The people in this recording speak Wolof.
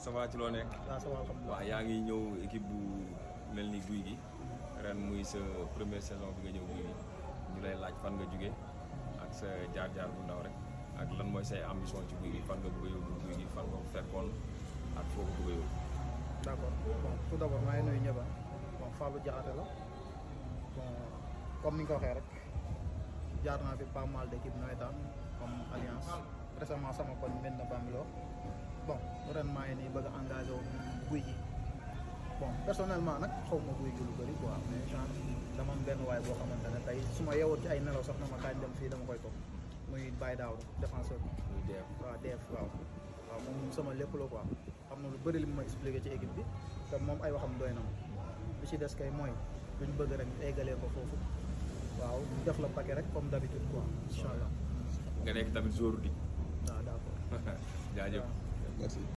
ça va ci loo nekk. waaw ça va alhamdulilah. waaw yaa ngi ñëw équipe bu mel ni guy gi ren muy sa première saison bi nga ñëw guy gi ñu lay laaj fan nga jóge ak sa jaar-jaar bu ndaw rek ak lan mooy say ambition ci guy gi fan nga bëgg a yóbbu guy gi fan nga ko fekkoon ak foo ko bëgg a yóbbu. d' accord bon tout d' abord maa ngi nuyu ñëpp bon Fallou Diakhaté la bon comme ni nga ko waxee rek jaar naa fi pas mal d' équipe nawetaan comme alliance récemment sama koñ mel na Bambilor bon ren maa ngi nii bëgg a engagé wu guy gi bon personnellement nag xaw ma guy gi lu bëri quoi mais genre dama am benn waay boo xamante ne tey su ma yeewoon ci ay nelaw sax na ma kañ dem fii dama koy toog muy Baye Daaw défenseur bi. muy dee waaw def waaw waaw moom sama lépp la quoi xam na lu bëri li mu ma expliqué ci équipe bi te moom ay waxam doy na ma li ci des kay mooy luñ bëgg rek ñu eggalee ko foofu waaw ñu def la paquet rek comme d'habitude quoi incha allah nga nekk tamit jour di waaw d' accord jaajëf. waaw. merci